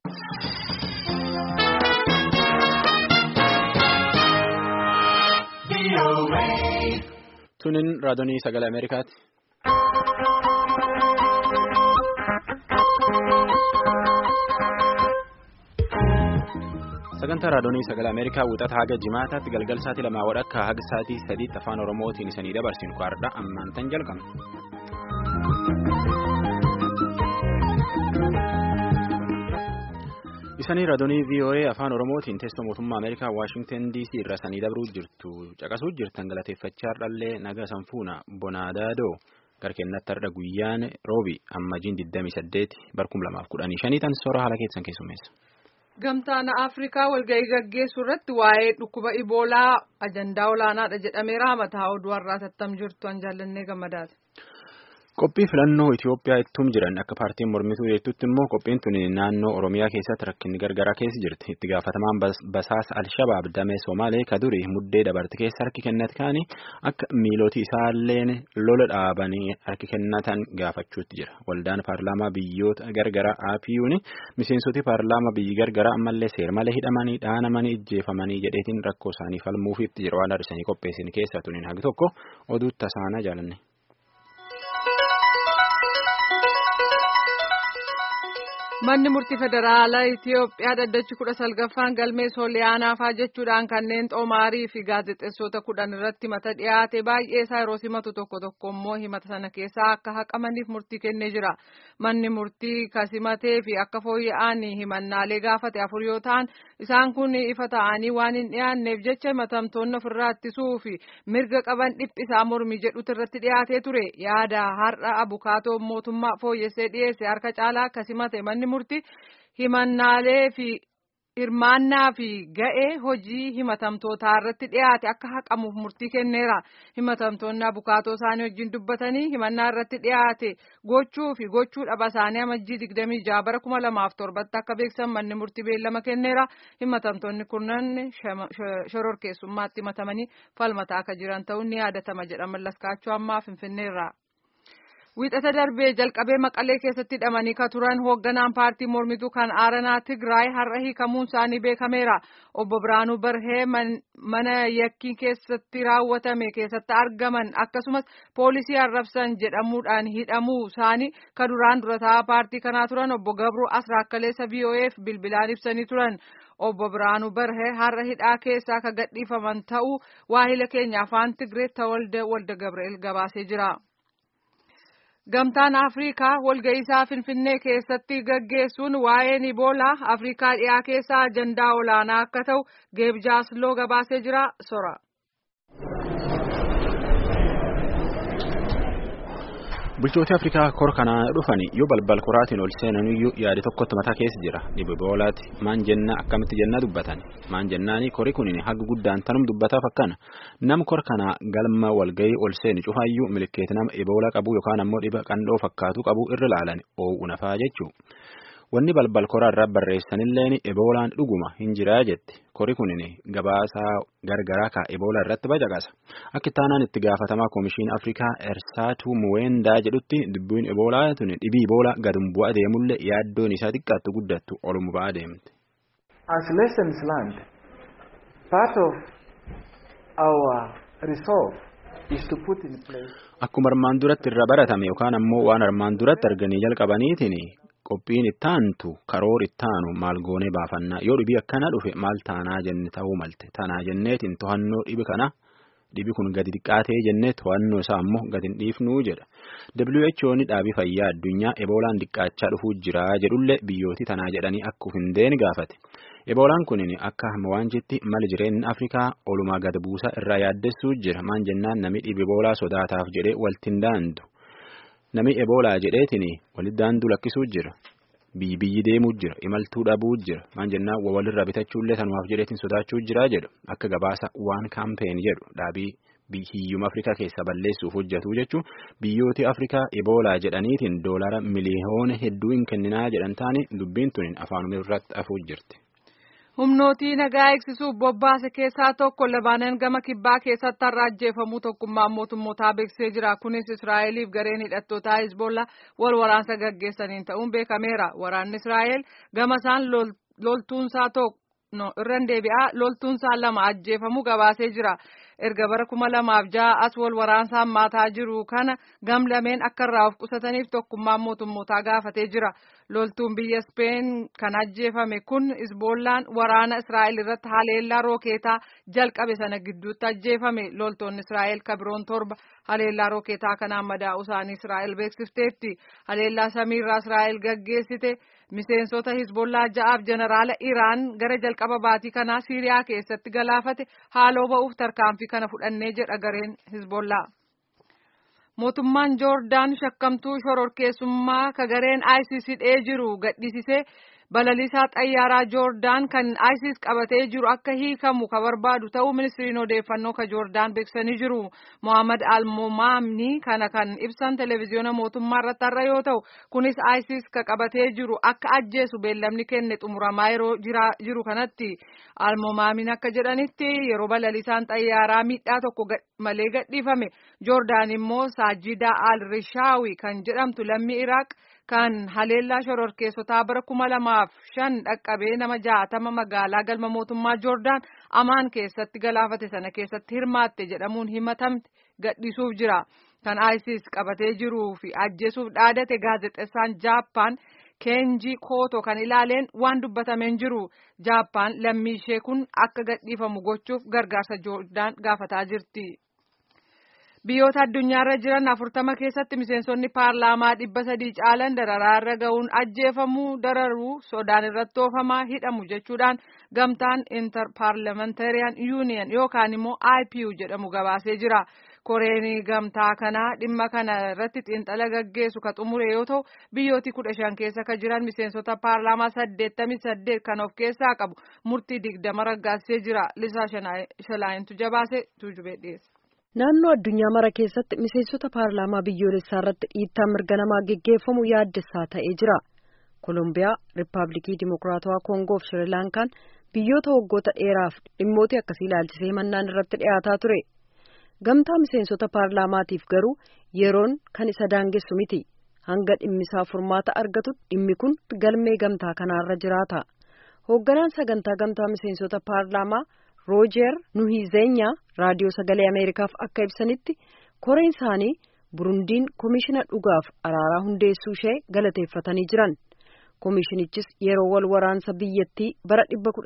Tuniin raadiyoo sagalee Ameerikaati. Sagantaa raadiyoo sagalee Ameerikaa wixata haga jimaataatti galgal sa'aatii lamaa wadhakka haga sa'aatii sadiitti afaan Oromootiin isanii dabarsinu kwaadha ammaan tan jalqabna. Isanii raadiyoo VOA afaan Oromootiin teessoo mootummaa Ameerikaa Waashingtan DC irra sanii dabruu jirtu caqasuu jirtan galateeffachaa dhallee naga sanfuuna bonaadaadoo garkeennatti har'a guyyaan roobi ammajiin 28 barkum 2015 tan soora haala keessan keessummeessa. Gamtaan Afrikaa walga'ii gaggeessuu irratti waa'ee dhukkuba Iboolaa ajandaa olaanaadha jedhameera mataa oduu har'aa tattam jirtu an jaallannee gammadaati. Qophii filannoo Itoophiyaa ittum jiran akka paartiin mormituu jettutti immoo qophiin tuni naannoo Oromiyaa keessatti rakkinni gargaraa keessa jirti. Itti gaafatamaan basaasa Alshabaab damee Somaalee kaduri muddee dabarte keessa harki kennat kaanii akka miilootii isaalleen lola dhaabanii harki kennatan gaafachuutti jira. Waldaan paarlaamaa biyyoota gargaraa APU'n miseensoti paarlaamaa biyyi gargaraa ammallee seermalee hidhamanii dhaanamanii ijjeefamanii jedheetiin rakkoo isaanii falmuufiitti jira waan har'isanii qopheessin keessaa tuniin hagi tokko oduu tasaanaa jaalanne. Manni murtii federaalaa Itiyoophiyaa dhaddachi kudha salgaffaan galmee sooliyaanaafaa jechuudhaan kanneen xoomaarii fi gaazexeessota kudhan irratti mata dhiyaate baay'ee isaa yeroo simatu tokko tokko immoo himata sana keessaa akka haqamaniif murtii kennee jira. Manni murtii kasimatee fi akka fooyya'an himannaalee gaafate afur yoo ta'an isaan kun ifa ta'anii waan hin dhiyaanneef jecha himatamtoonni ofirraa ittisuu fi mirga qaban dhiphisaa mormii jedhutu irratti dhiyaatee ture. Yaada har'a abukaatoo mootummaa fooyyessee dhiyeesse harka caalaa kasimate manni murtii himannaalee fi hirmaannaa fi ga'ee hojii himatamtootaa irratti dhiyaate akka haqamuuf murtii kenneera. Himatamtoonni abukaatoo isaanii wajjin dubbatanii himannaa irratti dhiyaate gochuu fi gochuu dhaba isaanii amajjii digdamii jaha bara kuma lamaaf torbatti akka beeksan manni murtii beellama kenneera. Himatamtoonni kunneen shororkeessummaatti himatamanii falmataa akka jiran ta'uun ni yaadatama jedha mallaskaachuu ammaa finfinneerra. Wiixata darbee jalqabee maqalee keessatti hidhamanii ka turan hoogganaan paartii mormituu kan aaranaa Tigraay har'a hiikamuun isaanii beekameera. Obbo Biraanuu Barhee mana yakkii keessatti raawwatame keessatti argaman akkasumas poolisii arrabsan jedhamuudhaan hidhamuu isaanii ka duraan durataa paartii kanaa turan obbo Gabruu Asraakkaleessa VOA'f bilbilaan ibsanii turan. Obbo Biraanuu Barhee har'a hidhaa keessaa ka gadhiifaman ta'uu waahila keenya afaan Tigree Tawalde Walda Gabri'eel gabaasee jira. Gamtaan Afrikaa walga'iisaa Finfinnee keessatti gaggeessuun waa'een Iboolaa Afrikaa dhiyaa keessaa ajandaa olaanaa akka ta'u Geebjaasloo gabaasee jira sora. Bulchooti Afrikaa kor kanaa dhufani yoo balbal koraatiin ol seenaniyyuu yaada tokkotti mataa keessa jira. Dhibee Iboolaati maan jennaa akkamitti jennaa dubbatan. Maan jennaani kori kunin haga guddaan tanum dubbataaf akkana. Nam kor kanaa galma walgahii ol seenu cufaayyuu milikeeti nama Iboolaa qabu yookaan ammoo dhiba qandhoo fakkaatu qabu irra laalan oowwu nafaa jechuu. Wanni balbal koraa irraa barreessanilleen Iboolaan dhuguma hin jiraa jette. Kori kunin gabaasaa gargaraa ka Iboolaa irratti bacaqasa. Akka ittaanaan itti gaafatamaa Komishiin Afrikaa Ersaatu Muweendaa jedhutti dubbiin Iboolaa tuni dhibii Iboolaa gadum bu'aa deemullee yaaddoon isaa xiqqaattu guddattu olum ba'aa deemte. As lessons learned, part of our resolve is to put in place. Akkuma armaan duratti irra baratame yookaan ammoo waan armaan duratti arganii jalqabaniitiin qophiin ittaantu karoor ittaanu maal goonee baafannaa yoo dhibii akkana dhufe maal taanaa jenne ta'uu malte tanaa jenneetiin to'annoo dhibi kana dhibi kun gadi xiqqaatee jennee to'annoo isaa ammoo gadi hin dhiifnuu jedha WHO'n dhaabii fayyaa addunyaa eboolaan xiqqaachaa dhufuu jira jedhullee biyyooti tanaa jedhanii akka hin deeni gaafate eboolaan kunin akka waan jetti mali jireenyi afrikaa olumaa gad buusaa irraa yaaddessuu jira maan jennaan nami dhibi eboolaa sodaataaf jedhee waltiin daandu. Nami eboolaa jedheetiin walitti daanduu lakkisuu jira. Biyyi biyyi deemuu jira. Imaltuu dhabuu jira. Maan jennaan walirraa bitachuullee sanumaaf jedheetiin sodaachuu jira jedhu. Akka gabaasa waan kaampeen jedhu dhaabii hiyyuma Afrikaa keessa balleessuuf hojjetu jechuun biyyooti Afrikaa eboolaa jedhaniitiin doolara miliyoona hedduu hin kenninaa jedhan taane dubbiin tuniin afaanuma irratti afuu jirti. humnootii nagaa eegsisuuf bobbaase keessaa tokko Libaanon gama kibbaa keessatti har'a ajjeefamuu tokkummaan mootummootaa beeksisee jira. Kunis Israa'eliif gareen hidhattootaa Hizbolla wal waraansa gaggeessaniin ta'uun beekameera. Waraanni Israa'el gama isaan loltuunsaa tokko irraan deebi'aa loltuunsaa lama ajjeefamuu gabaasee jira. erga bara kuma lamaaf ja'a as wal waraansa hammaataa jiru kana gamlameen akka irraa of qusataniif tokkummaan mootummootaa gaafatee jira. Loltuun biyya Speen kan ajjeefame kun Hizbollaan waraana Israa'el irratti haleellaa rookeetaa jalqabe sana gidduutti ajjeefame. Loltoonni Israa'el kabiroon torba haleellaa rookeetaa kanaan madaa'uu isaanii Israa'el beeksifteetti. Haleellaa samiirraa Israa'el gaggeessite miseensota Hizbollaa ja'aaf jeneraala Iraan gara jalqaba baatii kanaa Siiriyaa keessatti galaafate haaloo ba'uuf tarkaanfii kana fudhannee jedha gareen Hizbollaa. Mootummaan Joordaan shakkamtuu shororkeessummaa ka gareen ISIS hidhee jiru gadhiisisee balaliisaa xayyaaraa Joordaan kan ISIS qabatee jiru akka hiikamu ka barbaadu ta'uu ministiriin odeeffannoo ka Joordaan beeksisanii jiru. Mohaammed Almomaamni kana kan ibsan televezyiyoona mootummaa irratti har'a yoo ta'u kunis ISIS ka qabatee jiru akka ajjeesu beellamni kenne xumuramaa yeroo jiru kanatti. Almomaamin akka jedhanitti yeroo balaliisaan xayyaaraa miidhaa tokko malee gadhiifame Joordaan immoo Saajidaa Al-Rishaawi kan jedhamtu lammii Iraaq kan haleellaa shororkeessotaa bara kuma lamaaf shan dhaqqabee nama jaatama magaalaa galma mootummaa Joordaan amaan keessatti galaafate sana keessatti hirmaatte jedhamuun himatamte gadhiisuuf jira. Kan ISIS qabatee jiruu fi ajjeesuuf dhaadate gaazexeessaan Jaappaan Keenji Kooto kan ilaaleen waan dubbatameen jiru. Jaappaan lammii ishee kun akka gadhiifamu gochuuf gargaarsa Joordaan gaafataa jirti. Biyyoota addunyaarra jiran afurtama keessatti miseensonni paarlaamaa dhibba sadii caalan dararaarra ga'uun ajjeefamuu dararuu sodaan irratti oofamaa hidhamu jechuudhaan gamtaan interparliamentarian union yookaan immoo IPU jedhamu gabaasee jira. Koreen gamtaa kanaa dhimma kana irratti xiinxala gaggeessu ka xumure yoo ta'u biyyooti kudha shan keessa ka jiran miseensota paarlaamaa saddeettamii saddeet kan of keessaa qabu murtii digdama raggaasisee jira. Lisaa Shalaayintu jabaase tuujubee dhiyeessa. Naannoo addunyaa mara keessatti miseensota paarlaamaa biyyoolessaa irratti dhiittaa mirga namaa geggeeffamu yaaddessaa ta'ee jira. Koolombiyaa, Riippaabilikii Dimokiraatawaa Koongoo fi Shirilaankaan biyyoota waggoota dheeraaf dhimmoota akkasii ilaalchisee mannaan irratti dhiyaataa ture. Gamtaa miseensota paarlaamaatiif garuu yeroon kan isa daangessu miti. Hanga dhimmisaa furmaata argatu dhimmi kun galmee gamtaa kanaarra jiraata. Hoogganaan sagantaa gamtaa miseensota paarlaamaa Roojeer Nuhizenyaa raadiyoo sagalee Ameerikaaf akka ibsanitti koreen isaanii Burundiin komishina dhugaaf araaraa hundeessuu ishee galateeffatanii jiran. Komishinichis yeroo wal waraansa biyyattii bara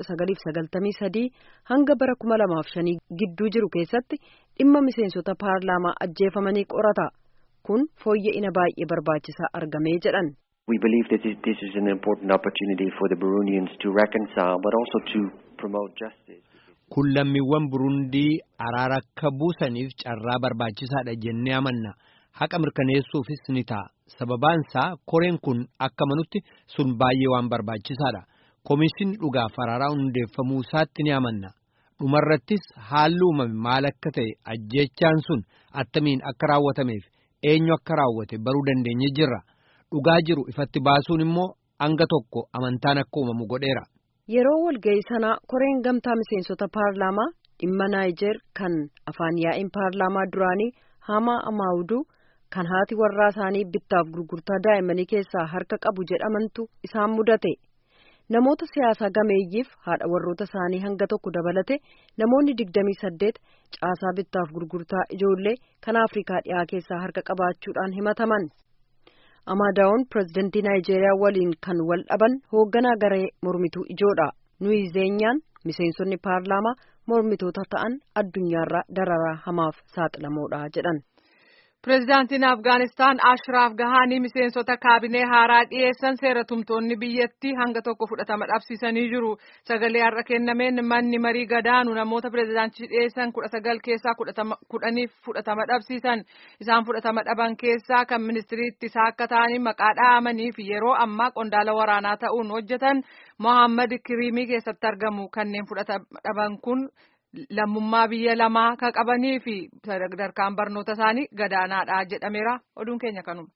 1993 hanga bara 2005 gidduu jiru keessatti dhimma miseensota paarlaamaa ajjeefamanii qorata. Kun fooyya'ina baay'ee barbaachisaa argamee jedhan. We believe that this is an important opportunity for the Burundians to reconcile but also to promote justice. Kun lammiiwwan Burundii araara akka buusaniif carraa barbaachisaadha jennee amanna. Haqa mirkaneessuufis ni ta'a. Sababaan isaa koreen kun akka manutti sun baay'ee waan barbaachisaadha. Komishinni dhugaaf araaraa hundeeffamuu isaatti ni amanna. Dhumarrattis haalli uumame maal akka ta'e ajjechaan sun attamiin akka raawwatameef eenyu akka raawwate baruu dandeenye jirra. Dhugaa jiru ifatti baasuun immoo hanga tokko amantaan akka uumamu godheera. Yeroo walga'ii sanaa koreen gamtaa miseensota paarlaamaa dhimma Naayijeer kan afaan yaa'iin paarlaamaa duraanii Hamaa Amaawuduu kan haati warraa isaanii bittaaf gurgurtaa daa'immanii keessaa harka qabu jedhamantu isaan mudate. Namoota siyaasaa gameeyyiif haadha warroota isaanii hanga tokko dabalate namoonni digdamii saddeet caasaa bittaaf gurgurtaa ijoollee kan Afrikaa dhiyaa keessaa harka qabaachuudhaan himataman. Amaadaawwan pirezidantii Naayijeeriyaa waliin kan wal dhaban hoogganaa garee mormituu ijoodha. Nuyi miseensonni paarlaamaa mormitoota ta'an addunyaarraa dararaa hamaaf saaxilamoodha jedhan. Pireezidaantiin Afgaanistaan Ashiraaf Gahaanii miseensota kaabinee haaraa dhiyeessan seera tumtoonni biyyattii hanga tokko fudhatama dhabsiisanii jiru. Sagalee har'a kennameen manni marii gadaanu namoota pireezidaantii dhiyeessan kudha sagal keessaa kudhaniif fudhatama dhabsiisan. Isaan fudhatama dhaban keessaa kan ministirii ittisaa akka ta'anii maqaa dhahamanii fi yeroo ammaa qondaala waraanaa ta'uun hojjetan Mohaammed Kiriimii keessatti argamu. Kanneen fudhatama dhaban kun lammummaa biyya lamaa kan qabanii fi sadarkaan barnoota isaanii gadaanaadha jedhameera oduun keenya kanuma.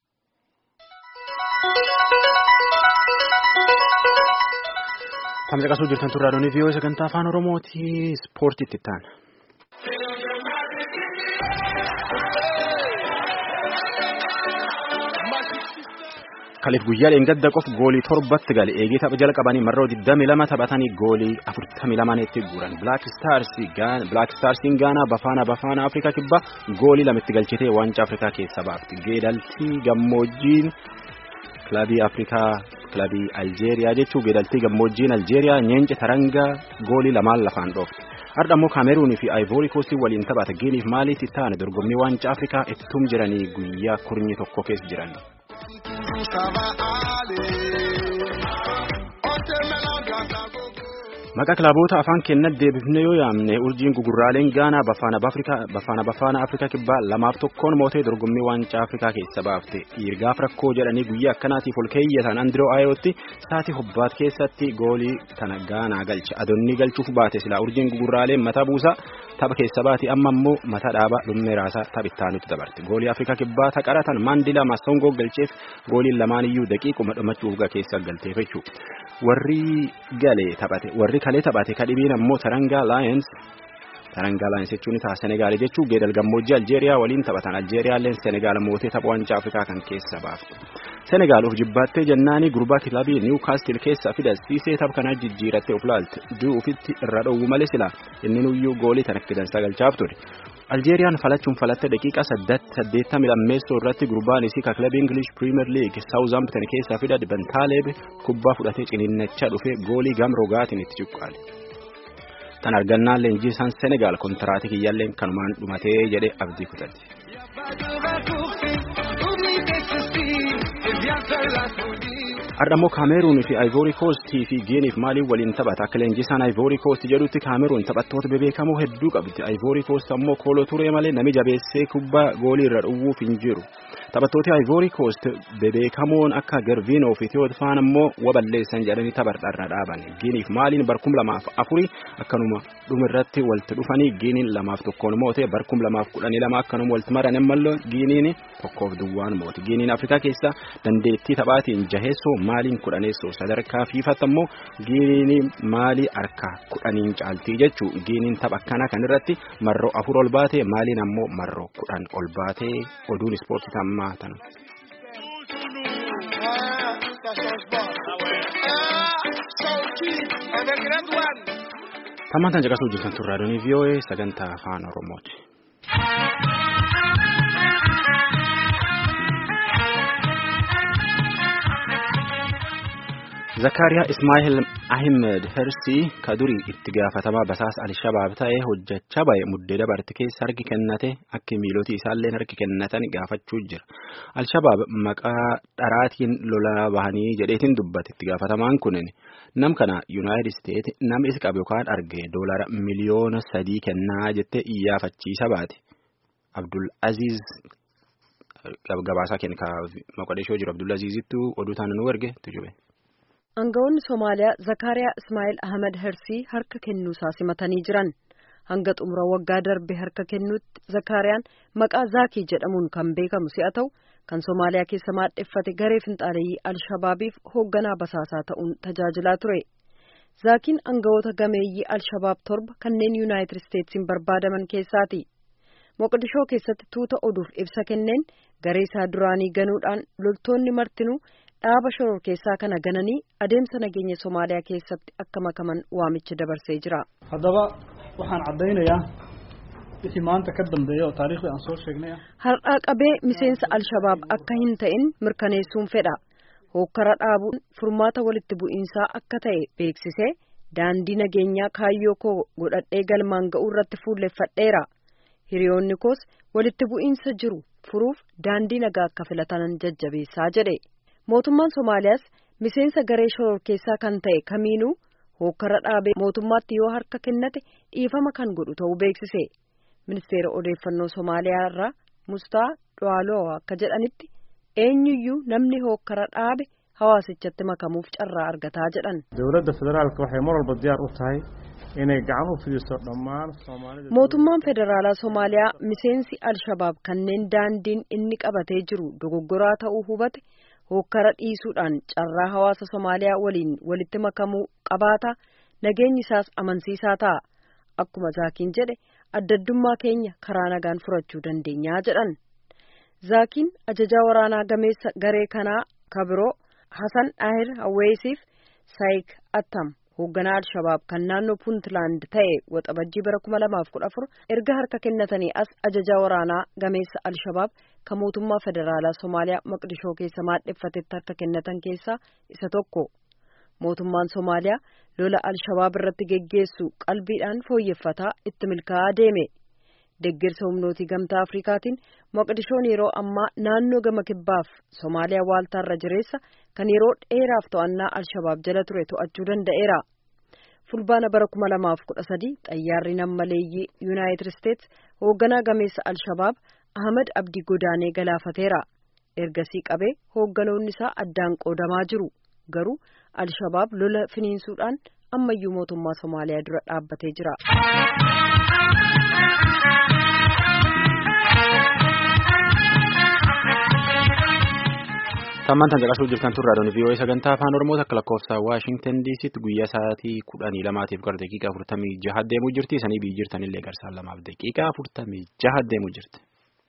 Kan caqasuu jirtan turraa doonii viiyoo sagantaa afaan Oromooti ispoortiitti ta'an. Kaleef guyyaa dheengadda qof goolii torbatti gale eegee tapha jalqabanii marroo 22 taphatanii goolii 42 guuran Black Starsiin Gaanaa Bafaana Bafaana Afrikaa kibbaa goolii lamatti galchitee waancaa Afrikaa keessa baafti. Geedaltii gammoojjiin kilabii Afrikaa kilabii Aljeeriyaa jechuun geedaltii gammoojjiin Aljeeriyaa nyeence tarangaa goolii lamaan lafaan dhoofte. Har'a immoo Kaameruunii fi Aayivoori Koostii waliin taphata. Giiniif maaliif ta'an dorgommii waancaa Afrikaa ittum jiranii guyyaa kurnyi tokko keessa jiran. Maqaa kilaboota afaan keenyatti deebifne yoo yaamne urjiin gugurraaleen Gaanaa bafaana bafaana Afrikaa kibbaa lamaaf tokkoon mootee dorgommii waancaa Afrikaa keessa baafte. Dhiirgaaf rakkoo jedhanii guyyaa akkanaatiif ol keeyyatan Andiroo Aayootti sa'aatii hobbaat keessatti goolii kana Gaanaa galche. Adonni galchuuf baate silaa urjiin gugurraaleen mataa buusaa tapha keessa baate amma immoo mataa dhaabaa dhummee raasaa taphittaanutti dabarte. Goolii Afrikaa kibbaa taqaratan Maandilaa Massongoo galcheef gooliin lamaaniyyuu daqiiquma dhumachuuf keessa galteef jechuudha. Warri galee taphate warri kalee taphate kadhibiin ammoo Tarangaa Lions Tarangaa Lions jechuun ta'a Senegaal jechuun geedal gammoojjii Aljeeriyaa waliin taphatan Aljeeriyaalleen Senegaal mootee tapha waancaa Afrikaa kan keessa baafte. Senegaal of jibbaattee jennaanii gurbaa kilabii Niwukaastil keessa fidasiisee tapha kanaa jijjiirattee of laalte du'u ofitti irra dhowwu malee sila inni nuyyuu goolii tan akka dansaa galchaaf ture. Aljeeriyaan falachuun falatte daqiiqaa saddeettamii lammeessoo irratti gurbaan isii ka kilabii English Premier League Southampton keessaa fidate Bentaaleeb kubbaa fudhatee ciniinnachaa dhufee goolii gam rogaatiin itti cuqqaale. Tan argannaan leenjii isaan Senegaal kontiraatii kiyyaalleen kanumaan dhumatee jedhee abdii kutatti. Har'a immoo Kaameruun fi Aayivoori Koostii fi Giiniif maaliif waliin taphata? Akka leenjisaan Aayivoori Koostii jedhutti Kaameruun taphattoota bebeekamoo hedduu qabdi. Aayivoori Koostii ammoo kooloo turee malee nami jabeessee kubbaa goolii irra dhowwuuf hin jiru. Taphattooti Aayivoori Koost bebeekamoon akka Gervinoo fi Tewoodfaan ammoo waballeessan jedhanii tapharra dhaaban. Giiniif maaliin barkum lamaaf afurii akkanuma dhumirratti walitti dhufanii Giiniin lamaaf tokkoon moote barkum lamaaf kudhanii lama akkanuma walitti maran ammallee Giiniin tokkoof duwwaan moote. Giiniin Afrikaa keessa dandeettii taphaatiin jaheessoo maaliin kudhaneessoo sadarkaa fiifatti ammoo Giiniin maalii harka kudhaniin caaltii jechuu Giiniin tapha akkana kanirratti marroo afur ol baate maaliin ammoo marroo kudhan ol baate oduun ispoortii tammaa tanu. Tammaan tan caqasuu jirtan turraa doonii VOA sagantaa afaan Oromooti. Zakariyaa Ismaa'eel Ahmed Hersii kadurii itti gaafatamaa basaas Alshabaab ta'ee hojjechaa bahe muddee dabarte keessa harki kennate akka miilootii isaalleen harki kennatan gaafachuu jira. Alshabaab maqaa dharaatiin lolaa bahanii jedheetiin dubbate itti gaafatamaan kunin nam kana Yuunaayitid Isteet nama isa qabu yookaan arge doolara miliyoona sadii kennaa jettee iyyafachiisa baate. Abdul Aziz gabaasaa kenna Moqodeshoo jiru Abdul Azizittu oduu taana nu erge tujube. Aangawoonni Somaaliyaa Zakariyaa Ismaa'eel Ahmed Hersii harka kennuusaa simatanii jiran. Hanga xumura waggaa darbe harka kennuutti Zakariyaan maqaa Zaakii jedhamuun kan beekamu si'a ta'u kan Somaaliyaa keessa maadheffate garee finxaaleeyyii Alshabaabiif hoogganaa basaasaa ta'uun tajaajilaa ture. Zaakiin aangawoota gameeyyii Alshabaab torba kanneen Yuunaayitid Isteetsiin barbaadaman keessaati. Moqdishoo keessatti tuuta oduuf ibsa kenneen garee isaa duraanii ganuudhaan loltoonni martinuu dhaaba shoror keessaa kana gananii adeemsa nageenya Somaaliyaa keessatti akka makaman waamicha dabarsee jira. Haddaba waxaan caddaynayaa wixii maanta ka dambeeya oo taariikhdii aan soo sheegnay Har'aa qabee miseensa Alshabaab akka hin ta'in mirkaneessuun fedha. Hookkara dhaabuun furmaata walitti bu'iinsaa akka ta'e beeksisee daandii nageenyaa kaayyoo koo godhadhee galmaan ga'uu irratti fuulleffadheera. Hiriyoonni koos walitti bu'iinsa jiru furuuf daandii nagaa akka filatan jajjabeessaa jedhe. Mootummaan Somaaliyaas miseensa garee shoror keessaa kan ta'e kamiinuu hookkara dhaabee mootummaatti yoo harka kennate dhiifama kan godhu ta'uu beeksise. Ministeera odeeffannoo Somaaliyaa irraa Mustaa Dwaaloo akka jedhanitti eenyuyyuu namni hookkara dhaabe hawaasichatti makamuuf carraa argataa jedhan. Dowladda federaalka waxay mar walba diyaar u tahay inay gacan u fidiso dhammaan Soomaalida. Mootummaan federaalaa Somaaliyaa miseensi Alshabaab kanneen daandiin inni qabatee jiru dogoggoraa ta'uu hubate hokkara dhiisuudhaan carraa hawaasa Somaaliyaa waliin walitti makamuu qabaata nageenyi isaas amansiisaa ta'a. Akkuma Zaakiin jedhe addaddummaa keenya karaa nagaan furachuu dandeenyaa jedhan. Zaakiin ajajaa waraanaa gameessa garee kanaa kabiroo Hasan Daahir Hawweesiif Saayik Attam hoogganaa Alshabaab kan naannoo Puuntland ta'e waxabajjii bara kuma lamaaf kudha afur erga harka kennatanii as ajajaa waraanaa gameessa Alshabaab kan mootummaa federaalaa Somaaliyaa Maqdishoo keessa maadheffatetti harka kennatan keessaa isa tokko. Mootummaan Somaaliyaa lola Alshabaab irratti geggeessu qalbiidhaan fooyyeffataa itti milkaa'aa deeme. Deeggarsa humnootii gamtaa Afrikaatiin Moqdishoon yeroo ammaa naannoo gama kibbaaf Somaaliyaa waaltaarra jireessa kan yeroo dheeraaf to'annaa Alshabaab jala ture to'achuu danda'eera. Fulbaana bara kuma lamaaf kudha sadii xayyaarri nammaleeyyii Yuunaayitid Isteets hoogganaa gameessa Alshabaab Ahmad Abdii godaanee galaafateera. Ergasii qabee hoogganoonni isaa addaan qoodamaa jiru. Garuu Alshabaab lola finiinsuudhaan ammayyuu mootummaa Somaaliyaa dura dhaabbatee jira. Tammaan tan caqasuu jirtan turraa doonii vii'oo'ee sagantaa afaan Oromoo akka lakkoofsa Waashingtan DC'tti guyyaa sa'aatii kudhanii lamaatiif gara daqiiqaa afurtamii jaha deemuu jirti. Sanii biyyi jirtanillee garsaan lamaaf daqiiqaa afurtamii jaha deemuu jirti.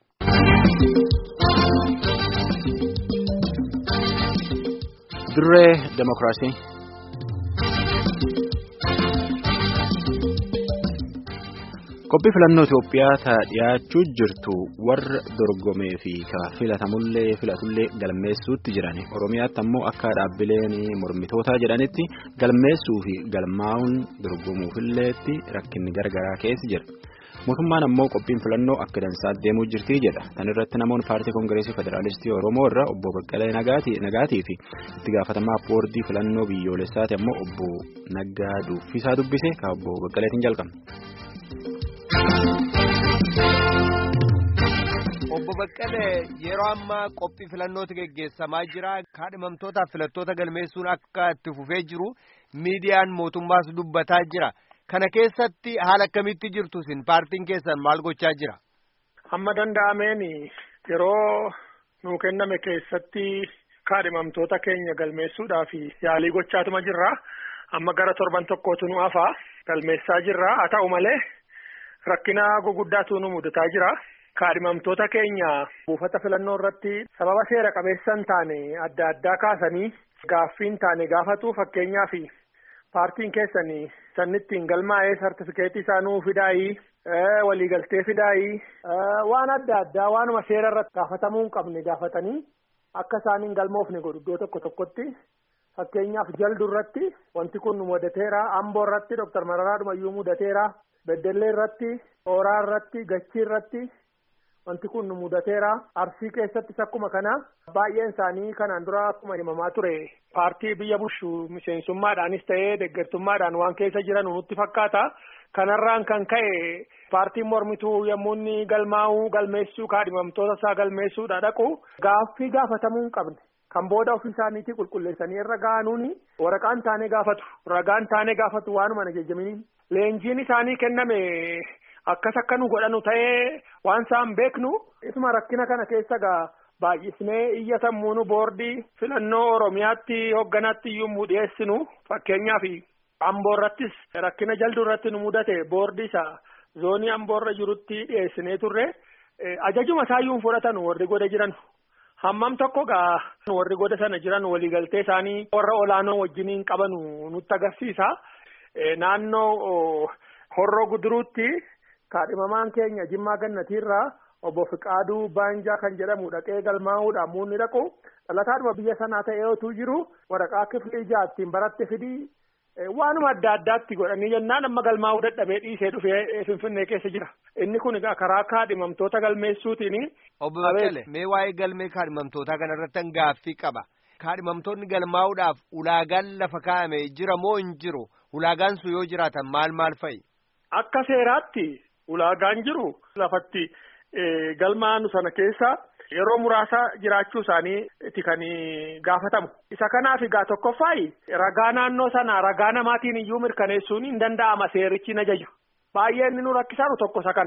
Dirree Demokiraasii. Qophii filannoo Itoophiyaa ta dhiyaachuu jirtu warra dorgomee fi ka filatamullee filatullee galmeessuutti jiran Oromiyaatti ammoo akka dhaabbileen mormitootaa jedhanitti galmeessuu fi galmaa'uun dorgomuufilleetti rakkinni garagaraa keessa jira. Mootummaan ammoo qophiin filannoo akka dansaatti deemuu jirti jedha. Tan irratti namoonni paartii koongireesii federaalistii Oromoo irraa obbo Baqqalee Nagaatii fi itti gaafatamaa boordii filannoo biyyoolessaati ammoo obbo Naggaa Duffisaa dubbise ka obbo Baqqaleetiin jalqabna. Obbo Baqqalee yeroo ammaa qophii filannootu geggeessamaa jira. Kaadhimamtootaaf filattoota galmeessuun akka itti fufee jiru miidiyaan mootummaas dubbataa jira. Kana keessatti haala akkamitti jirtu isin paartiin keessan maal gochaa jira? Hamma danda'ameen yeroo nuu kenname keessatti kaadhimamtoota keenya galmeessuudhaaf yaalii gochaatuma jirra. Amma gara torban tokkootu nu hafaa galmeessaa jirra. Haa ta'u malee rakkina guguddaatu nu mudataa jira. Kaadhimamtoota keenya buufata filannoo irratti sababa seera qabeessa hin taane adda addaa kaasanii gaaffii hin taane gaafatu fakkeenyaaf paartiin keessan sanittiin galmaa'ee sartifikeetii isaa nuu fidaayii waliigaltee fidaayii waan adda addaa waanuma seera irratti gaafatamuu hin qabne gaafatanii akka isaan hin galmoofne godhu iddoo tokko tokkotti fakkeenyaaf jaldu irratti wanti kun nu mudateera amboo irratti doktar Mararaa Dhumayyuu mudateera beddellee irratti hooraa irratti gachii irratti. Wanti kun nu mudateera arsii keessattis akkuma kana baay'een isaanii kanaan dura akkuma himamaa ture paartii biyya bulchu miseensummaadhaanis ta'ee deeggartummaadhaan waan keessa jiran nutti fakkaata. Kanarraan kan ka'e paartiin mormituu yommuu inni galmaa'uu galmeessuu kaadhimamtoota isaa galmeessuudha dhaqu gaaffii gaafatamuu hin qabne. Kan booda ofii isaaniitii qulqulleessanii irra ga'anuuni waraqaan taanee gaafatu ragaan taanee gaafatu waanuma ajajamanii leenjiin isaanii kenname. Akkas akka nu godhanu ta'ee waan isaan beeknu isuma rakkina kana keessa gaa baay'isnee iyya sammuunu boordii filannoo Oromiyaatti hoogganaatti iyyuu nu dhiyeessinu fakkeenyaaf Amboo irrattis rakkina jalduu irratti nu mudate boordii isaa zoonii Amboo irra jirutti dhiyeessinee turre ajajuma isaayyuu fudhatan warri goda jiran hammam tokko gaa warri goda sana jiran waliigaltee isaanii warra olaanoo wajjiniin qabanu nutti agarsiisa naannoo horroo guduruutti. Kaadhimamaan keenya Jimmaa Gannatiirraa obbo Fiqaaduu Baanjaa kan jedhamu dhaqee galmaa'uudhaan muunni dhaqu dhalataadhuma biyya sanaa ta'ee otuu jiru waraqaa kiflii jaattiin baratte fidii waanuma adda addaatti godhanii jennaan amma galmaa'uu dadhabee dhiisee dhufee Finfinnee keessa jira. Inni kun egaa karaa kaadhimamtoota galmeessuutiin. Obbo Baqqalee mee waa'ee galmee kaadhimamtootaa kanarratti gaaffii qaba. Kaadhimamtoonni galmaa'uudhaaf ulaagaan lafa kaa'ame jira moo hin jiru? Ulaagaan sun yoo jiraatan maal maal fa'i? Akka seeraatti. Ulaagaan jiru lafatti galmaa'anu sana keessa yeroo muraasa jiraachuu isaaniiti kan gaafatamu. Isa kanaaf egaa tokkoffaayi ragaa naannoo sana ragaa namaatiin iyyuu mirkaneessuun hin danda'ama seerichi hin ajaju. Baay'ee inni nu rakkisaanu tokko isa kana.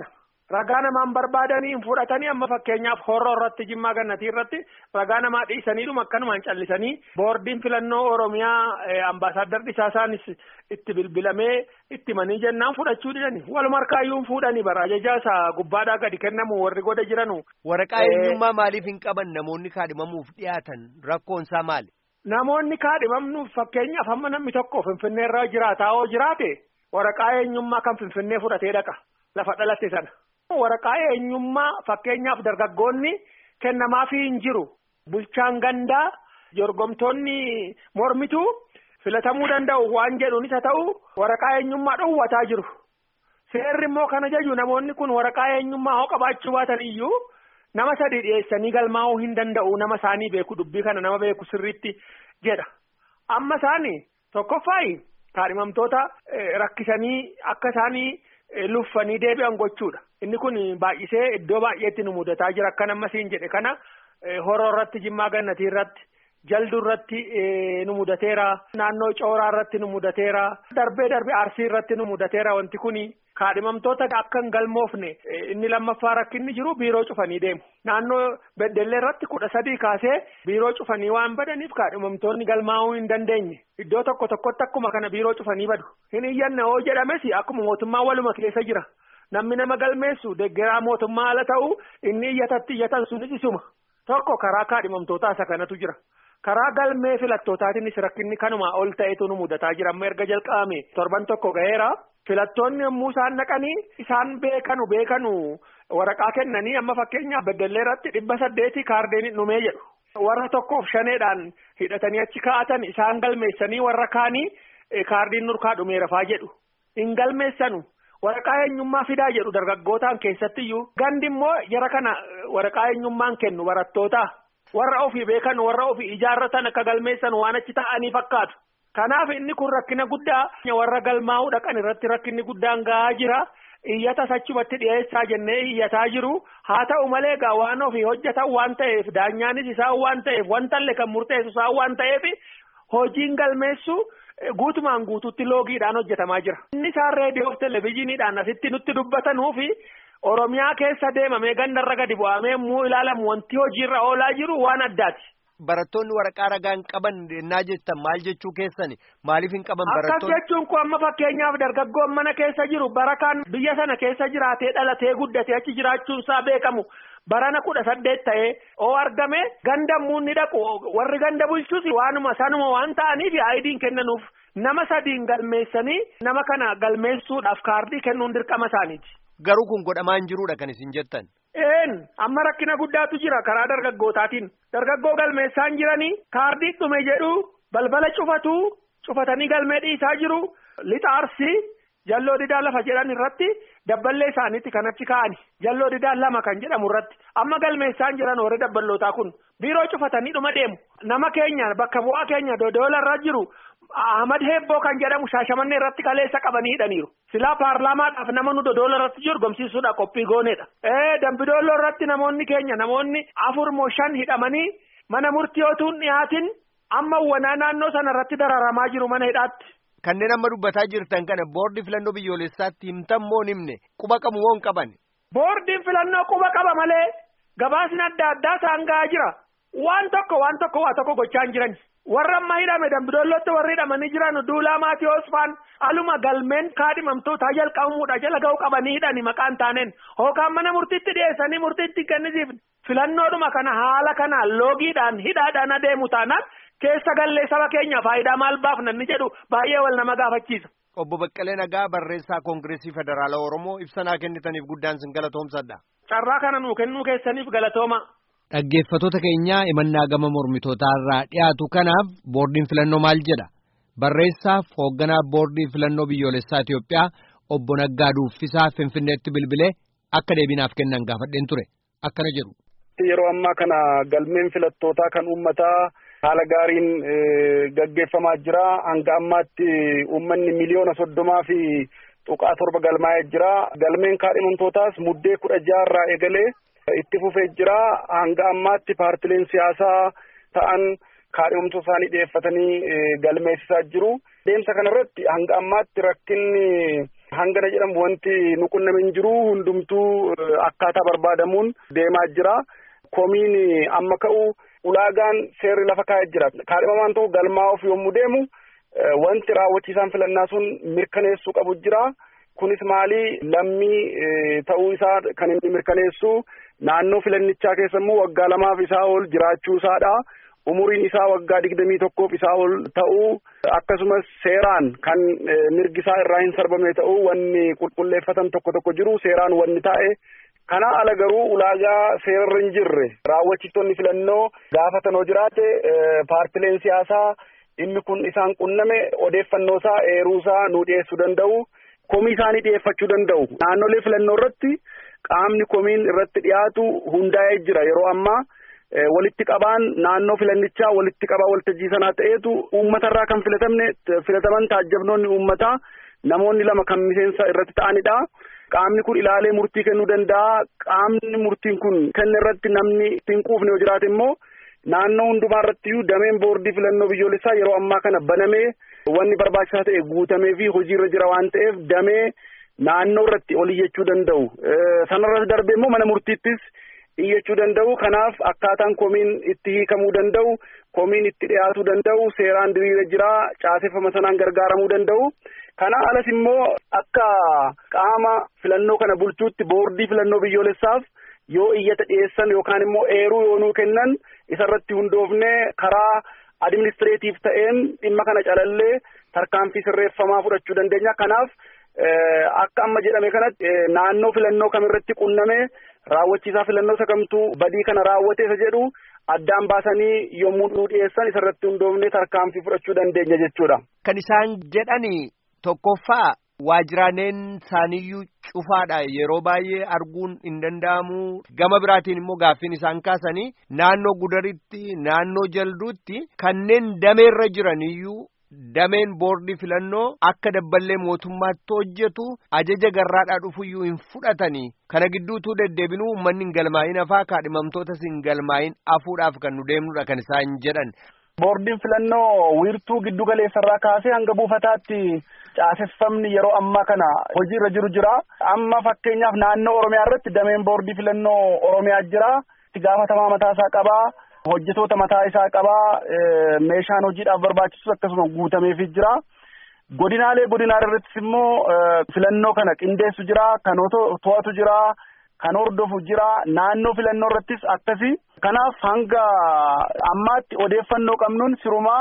ragaa namaan barbaadanii hin fudhatanii amma fakkeenyaaf horroo irratti jimmaa gannatii irratti ragaa namaa dhiisaniidhuma akkanumaan callisanii boordiin filannoo oromiyaa ambaasaaddar dhisaasaanis itti bilbilamee itti manii jennaan fudhachuu didani waluma harkaayyuu fuudhanii bara ajajaa isaa gubbaadhaa gadi kennamu warri goda jiranu. waraqaa eenyummaa maaliif hin qaban namoonni kaadhimamuuf dhiyaatan rakkoon isaa maali. Namoonni kaadhimamnuuf fakkeenyaaf amma namni tokko finfinnee irra jiraataa yoo jiraate waraqaa eenyummaa kan finfinnee fudhatee dhaqa lafa dhalatte sana. Waraqaa eenyummaa fakkeenyaaf dargaggoonni kennamaafii hin jiru bulchaan gandaa jorgomtoonni mormituu filatamuu danda'u waan jedhuunis haa ta'u waraqaa eenyummaa dhowwataa jiru. Seerri immoo kana jaju namoonni kun waraqaa eenyummaa hoo qabaachuu baatan iyyuu nama sadii dhiyeessanii galmaa'uu hin danda'u nama isaanii beeku dubbii kana nama beeku sirriitti jedha. Amma isaanii tokkoffaayi kaadhimamtoota rakkisanii akka isaanii luffanii deebi'an gochuudha. Inni kun baay'isee iddoo baay'eetti nu mudataa jira akka nama siin jedhe kana horoo irratti jimmaa gannatii irratti jalduu irratti nu mudateera naannoo cooraa irratti nu mudateera darbee darbee arsii irratti nu mudateera wanti kun kaadhimamtoota akka hin galmoofne inni lammaffaa rakkinni jiru biiroo cufanii deemu naannoo beddellee irratti kudha sadii kaasee biiroo cufanii waan badaniif kaadhimamtoonni galmaa'uu hin dandeenye iddoo tokko tokkotti akkuma kana biiroo cufanii badu hin iyyanna hoo jedhames akkuma mootummaa waluma keessa jira. namni nama galmeessu deggeraa mootummaa ala ta'u inni iyyatatti iyyatan sunis isuma tokko karaa kaadhimamtootaa isa kanatu jira karaa galmee filattootaatiinis rakkinni kanuma ol ta'etu nu mudataa jira amma erga jalqabame torban tokko ga'eera filattoonni yommuu isaan naqanii isaan beekanu beekanu waraqaa kennanii amma fakkeenyaaf beddellee irratti dhibba saddeetii kaardeen dhumee jedhu warra tokkoof shaneedhaan hidhatanii achi kaa'atan isaan galmeessanii warra kaanii kaardiin nurkaa dhumeerafaa jedhu hin galmeessanu. waraqaa eenyummaa fidaa jedhu dargaggootaan keessatti iyyuu gandi immoo jara kana waraqaa eenyummaan kennu barattoota warra ofii beekan warra ofii ijaarratan akka galmeessan waan achi ta'anii fakkaatu kanaaf inni kun rakkina guddaa warra galmaa'uu dhaqan irratti rakkinni guddaan gahaa jira iyyata achumatti dhiyeessaa jennee iyyataa jiru haa ta'u malee egaa waan ofii hojjetan waan ta'eef daanyaanis isaan waan ta'eef wantallee kan murteessu isaan waan ta'eef hojiin galmeessu. Guutumaan guutuutti loogiidhaan hojjetamaa jira. Inni isaan reediyoo fi televezyiiniidhaan asitti nutti dubbatanuu fi Oromiyaa keessa deemamee gandarra gadi bu'amee immoo ilaalamu wanti hojiirra oolaa jiru waan addaati. Barattoonni waraqaa ragaa hin qaban naa jettan maal jechuu keessani maaliif hin qaban barattoonni. Akkas jechuun kun amma fakkeenyaaf dargaggoon mana keessa jiru barakaan biyya sana keessa jiraatee dhalatee guddatee achi jiraachuun isaa beekamu. barana kudha saddeet ta'ee oo argame ganda muunni dhaqu warri ganda bulchus waanuma sanuma waan ta'aniif aayidiin kennanuuf nama sadiin galmeessanii nama kana galmeessuudhaaf kaardii kennuun dirqama isaaniiti. Garuu kun godhamaa hin jiruudha kan isin jettan. Een amma rakkina guddaatu jira karaa dargaggootaatiin dargaggoo galmeessaan jiranii kaardii dhume jedhu balbala cufatu cufatanii galmee dhiisaa jiru lixa arsii jalloo didaa lafa jedhan irratti dabballee isaaniitti kan achi kaa'ani jalloo didaa lama kan jedhamu irratti amma galmeessaan jiran warri dabballootaa kun biiroo cufatanii dhuma deemu nama keenya bakka bu'aa keenya dodoola irra jiru Ahmad Heebboo kan jedhamu shaashamannee irratti kaleessa qabanii hidhaniiru. Silaa paarlaamaadhaaf nama nu dodoola irratti jiru gomsiisuudha qophii gooneedha. Ee dambidooloo irratti namoonni keenya namoonni afur moo shan hidhamanii mana murtii otuun dhiyaatin amma wanaa naannoo sana irratti dararamaa jiru mana hidhaatti. Kanneen amma dubbataa jirtan kana boordii filannoo biyyoolessaatti himtan moo himne quba qabu moo hin qaban. Boordiin filannoo quba qaba malee gabaasni adda addaa isaan gahaa jira. Waan tokko waan tokko waa tokko gochaa hin jiran. Warra amma hidhame dambidoollotti warri hidhamanii jiran duulaa maatii Osfaan aluma galmeen kaadhimamtootaa jalqabamuudha jala ga'u qabanii hidhani maqaan taaneen hookaan mana murtiitti dhiyeessanii murtiitti kennisiif filannoodhuma kana haala kanaan loogiidhaan hidhaadhaan adeemu taanaan keessa gallee saba keenya faayidaa maal baafna inni jedhu baay'ee wal nama gaafachiisa. Obbo Baqqalee Nagaa barreessaa Koongireesii Federaalaa Oromoo ibsanaa kennitaniif guddaan sin galatoomsadha. Carraa kana nuu kennuu keessaniif galatooma. Dhaggeeffattoota keenya imannaa gama mormitootaa irraa dhiyaatu kanaaf boordiin filannoo maal jedha? Barreessaaf hoogganaa boordii filannoo biyyoolessaa Itoophiyaa obbo Naggaa Duuffisaa Finfinneetti bilbilee akka deebinaaf kennan gaafadheen ture. Akkana jedhu. Yeroo ammaa kana galmeen filattootaa kan uummataa haala gaariin gaggeeffamaa jira. Hanga ammaatti uummanni miliyoona soddomaa fi tuqaa torba galmaa'ee jira. Galmeen kaadhimamtootaas muddee kudha jaha irraa eegalee itti fufee jira. Hanga ammaatti paartileen siyaasaa ta'an kaadhimamtoota isaanii dhiyeeffatanii galmeessisaa jiru. Deemsa kanarratti hanga ammaatti rakkinni hangana jedhamu wanti nu qunname hin jiru hundumtuu akkaataa barbaadamuun deemaa jira. Komiin amma ka'u ulaagaan seerri lafa kaa'ee jira. Kaadhimamaan tokko galmaa'uuf yommuu deemu wanti raawwachiisaan filannaa sun mirkaneessuu qabu jira. Kunis maali lammii ta'uu isaa kan inni mirkaneessu naannoo filannichaa keessa immoo waggaa lamaaf isaa ol jiraachuu isaadha. Umuriin isaa waggaa digdamii tokkoof isaa ol ta'uu akkasumas seeraan kan mirgi isaa irraa hin sarbamne ta'uu wanni qulqulleeffatan tokko tokko jiru seeraan wanni taa'e. Kana ala garuu ulaagaa seerarra hin jirre raawwachiistonni filannoo gaafatan hoo jiraate paartileen siyaasaa dhimmi kun isaan qunname odeeffannoo isaa eeruu isaa nuu dhiyeessuu danda'u. Komii isaanii dhiyeeffachuu danda'u. Naannolee filannoo irratti qaamni komiin irratti dhiyaatu hundaa'ee jira yeroo ammaa. walitti qabaan naannoo filannichaa walitti qabaa waltajjii sanaa ta'eetu uummatarraa kan filatamne filataman taajjabnoonni uummataa namoonni lama kan miseensa irratti ta'anidha. Qaamni kun ilaalee murtii kennuu danda'a. Qaamni murtiin kun kenne irratti namni ittiin quufne yoo jiraate immoo naannoo hundumaa irrattiyyuu dameen boordii filannoo biyyoolessaa yeroo ammaa kana banamee wanni barbaachisaa ta'e guutamee fi hojiirra jira waan ta'eef damee naannoo irratti ol iyyachuu danda'u. Sanarratti darbee immoo mana murtiittis iyyachuu danda'u kanaaf akkaataan komiin itti hiikamuu danda'u komiin itti dhiyaatuu danda'u seeraan diriira jiraa caaseffama sanaan gargaaramuu danda'u kana alas immoo akka qaama filannoo kana bulchuutti boordii filannoo biyyoolessaaf yoo iyyata dhiyeessan yookaan immoo eeruu yoo nuu kennan isarratti hundoofne karaa adiministireetiif ta'een dhimma kana calallee tarkaanfii sirreeffamaa fudhachuu dandeenya kanaaf akka amma jedhame kanatti naannoo filannoo kamirratti qunname raawwachiisaa filannoo isa kamtu badii kana raawwate isa jedhu addaan baasanii yommuu nuu dhiyeessan isarratti hundoofne tarkaanfii fudhachuu dandeenya jechuudha. Kan isaan jedhani tokkoffaa waajiraaleen isaaniyyuu cufaadha yeroo baay'ee arguun hin danda'amu gama biraatiin immoo gaaffiin isaan kaasanii naannoo gudaritti naannoo jalduutti kanneen dameerra jiraniyyuu dameen boordii filannoo akka dabballee mootummaatti hojjetu ajaja garraadhaa dhufuyyuu hin fudhatanii kana gidduutuu deddeebinuu uummanni hin galmaa'in hafaa kaadhimamtootas hin galmaa'in hafuudhaaf kan nu deemnudha kan isaan jedhan. Boordiin filannoo wiirtuu giddu galeessarraa kaasee hanga buufataatti caaseffamni yeroo ammaa kana hojiirra jiru jira. Amma fakkeenyaaf naannoo Oromiyaa irratti dameen boordii filannoo Oromiyaa jira. Itti gaafatamaa mataa isaa qabaa. hojjetoota mataa isaa qabaa meeshaan hojiidhaaf barbaachisus akkasuma guutameefii jira. Godinaalee godinaalee irrattis immoo filannoo kana qindeessu jira, kan to'atu jira, kan hordofu jira. Naannoo filannoo irrattis akkasi. Kanaaf hanga ammaatti odeeffannoo qabnuun sirumaa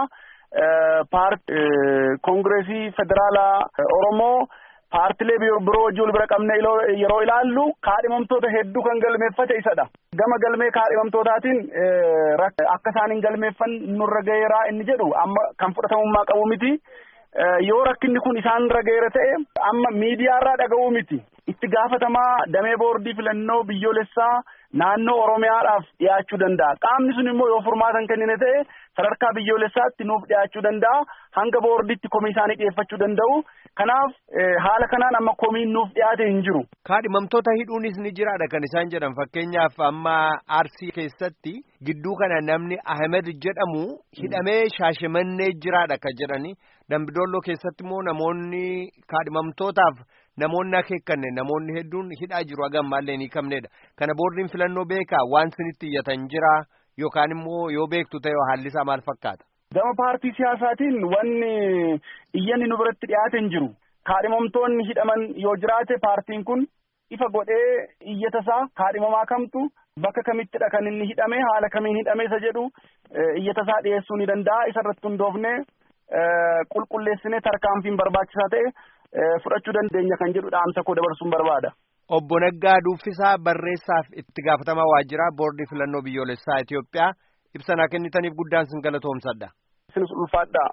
paartii koongireesii federaalaa Oromoo paartilee biroo wajjin wal bira qabne yeroo ilaallu kaadhimamtoota hedduu kan galmeeffate isadha. Gama galmee kaadhimamtootaatiin akka isaan hin galmeeffan nurra gaheeraa inni jedhu amma kan fudhatamummaa qabu miti. Yoo rakkinni kun isaan irra gaheera ta'e amma miidiyaarraa dhaga'uu miti. Itti gaafatamaa damee boordii filannoo biyyoolessaa naannoo Oromiyaadhaaf dhiyaachuu danda'a. Qaamni sun immoo yoo furmaatan kennine ta'e sadarkaa biyyoolessaatti nuuf dhiyaachuu danda'a. Hanga boordiitti komii isaanii dhiyeeffachuu danda'u. Kanaaf haala kanaan amma komiin nuuf dhiyaate hin jiru. Kaadhimamtoota hidhuunis ni jiraadha kan isaan jedhan fakkeenyaaf amma Arsii keessatti gidduu kana namni Ahmed jedhamu hidhamee shaashimannee jiraadha kan jedhani. Dambidolloo keessatti immoo namoonni kaadhimamtootaaf namoonni akeekkanne namoonni hedduun hidhaa jiru hagammaallee ni qabnedha. Kana boordiin filannoo beekaa waan sinitti iyyatan jira yookaan immoo yoo beektu ta'e haalli isaa maal fakkaata? Gama paartii siyaasaatiin wanni iyyanni nu biratti dhiyaate hin jiru. Kaadhimamtoonni hidhaman yoo jiraate paartiin kun ifa godhee iyyata isaa kaadhimamaa kamtu bakka kamittidha kan inni hidhame haala kamiin hidhame isa jedhu iyyata isaa dhiyeessuu ni danda'a. Isa irratti hundoofne qulqulleessinee tarkaanfiin barbaachisaa ta'e fudhachuu dandeenya kan jedhu dhaamsa koo dabarsuun barbaada. Obbo Naggaa Duuffisaa barreessaaf itti gaafatamaa waajjiraa boordii filannoo biyyoolessaa Itoophiyaa ibsanaa kennitaniif guddaan sin galatoomsadha. Isinis ulfaadhaa.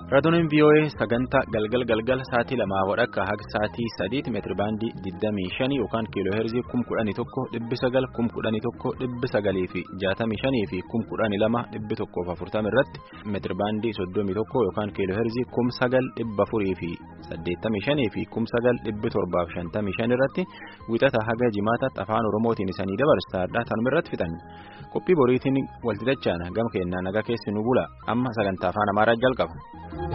Raadiyoonin VOA sagantaa galgal galgal sa'aatii lamaa wadhakka haga sa'aatii sadiitti meetiri baandii 25 yookaan kiiloo heerzii 11,900 11,900 fi 65 fi 12,140 irratti meetiri baandii 31 yookaan kiiloo heerzii 9,400 fi 85 fi 9,755 irratti wixata haga jimaataatti afaan oromootiin isanii dabarsaadha tanuma irratti fixan qophii boriitiin walxixachaan gama keenyaa nagaa keessi nu bula amma sagantaa afaan amaaraa jalqaba.